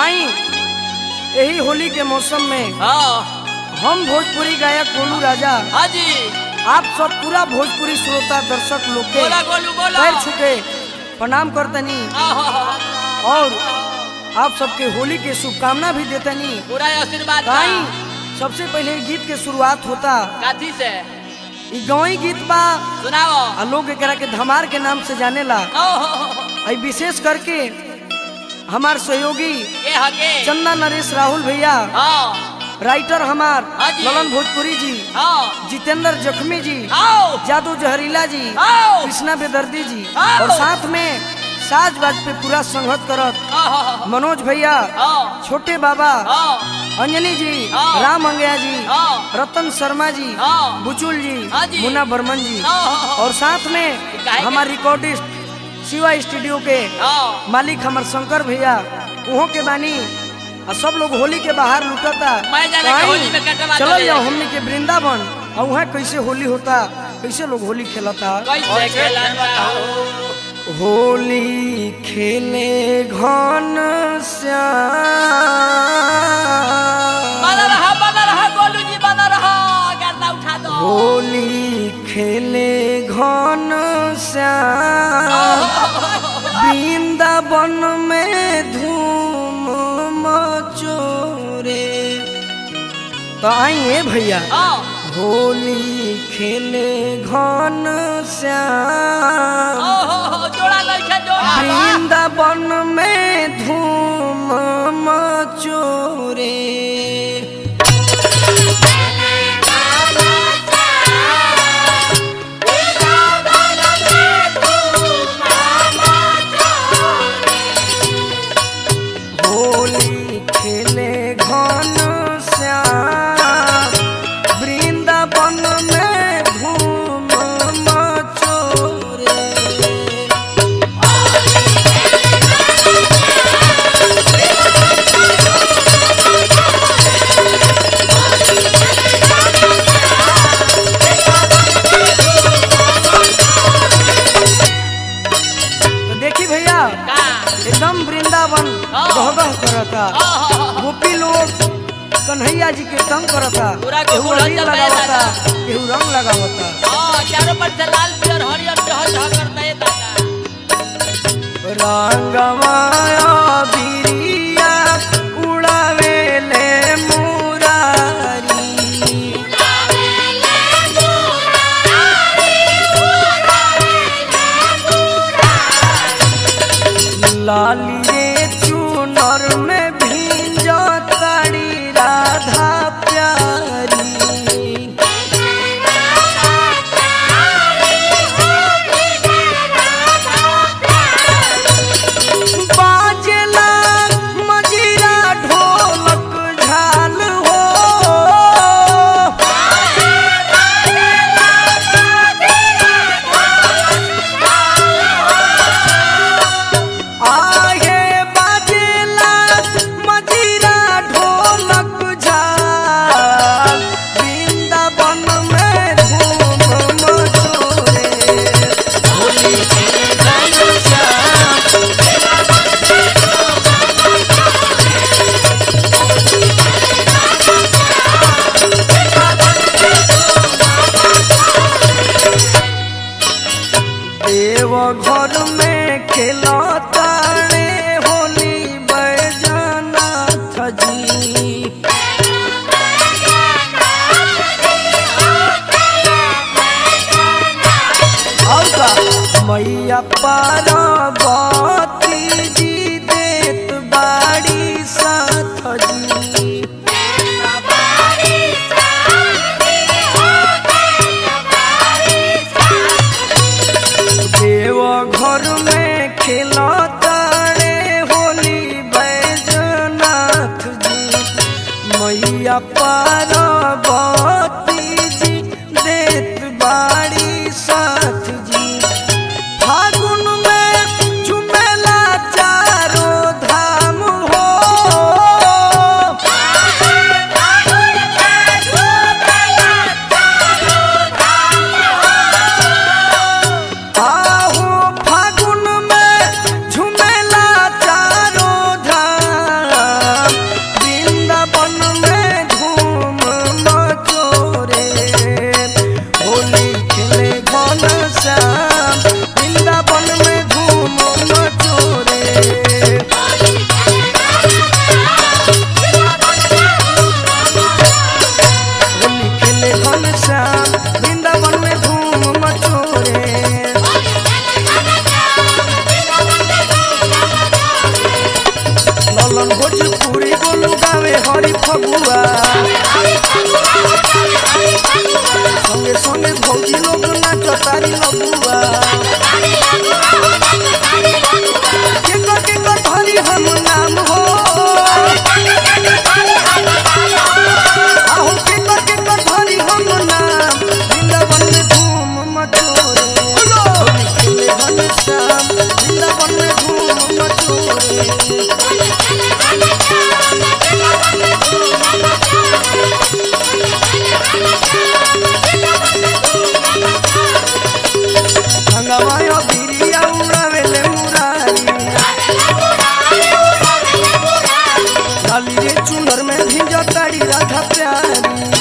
आई यही होली के मौसम में हाँ हम भोजपुरी गायक गोलू राजा हाँ जी आप सब पूरा भोजपुरी श्रोता दर्शक लोग के बोला गोलू बोला पैर छुके प्रणाम करतनी आहा, और आप सबके होली के शुभकामना भी देतनी पूरा आशीर्वाद बा। आई सबसे पहले गीत के शुरुआत होता काथी से ई गवई गीत बा सुनाओ आ लोग एकरा के धमार के नाम से जानेला ओहो, आई विशेष करके हमार सहयोगी ये हके चंदा नरेश राहुल भैया हाँ राइटर हमार हाँ जी। ललन भोजपुरी जी हाँ जितेंद्र जख्मी जी आओ जादू जहरीला जी आओ कृष्णा बेदर्दी जी आओ। और साथ में साज बाज पे पूरा संगत करत आहा, मनोज भैया हाँ छोटे बाबा हाँ अंजनी जी हाँ। राम अंगया जी हाँ रतन शर्मा जी हाँ बुचुल जी हाँ जी। मुन्ना बर्मन जी हाँ और साथ में काहे के- हमारे रिकॉर्डिस्ट शिवा स्टूडियो के हाँ मालिक हमार शंकर भैया उहो के बानी आ सब लोग होली के बाहर लुटता मैं जाने तो के आई, होली में कटवा चलल दे। जाओ हमने के वृंदावन और वहाँ कैसे होली होता कैसे लोग होली खेलता कैसे खेलन बताओ होली खेले घन श्याम बना रहा बना रहा गोलू जी बना रहा गर्दा उठा दो होली खेले घन श्याम वृंदावन में धूम मचोरे तो आइए भैया हाँ होली खेले घन श्याम ओहो जोड़ा लइका जोड़ा वृंदावन में धूम मचोरे होली खेले घन श्याम वृंदावन में धूम मचोरे तो देखी भैया का एकदम वृंदावन हाँ। गहगह करता आहा, गोपी लोग कन्हैया जी के तंग करता पूरा केहू गोकुल अबीर हलचल लगावता भइल केहू रंग लगावता हाँ चारों पर से लाल पियर हरियर चहल चहल करता है दादा रंगमाया बिरिया उड़ावेले मुरारी लाली रे चुनर में भींजो ताड़ी राधा प्यारी बाजेला मजीरा ढोलक झाल हो आगे बाजेला मजीरा ढोलक झाल वृंदावन में धूम मचोरे होली के गान श्याम देव घर में खेलता रे होली बैजनाथ जी और का मैया पार्वती जी देत बाड़ी साथ जी देव घर में खेलता रे होली बैजनाथ जी मैया पार्वती जी देत बाड़ी साथ जी फागुन में झुमेला गुलाबा यो बिरिया उड़ावेले मुरारी लाली रे चुनर में भिंजो ताड़ी राधा प्यारी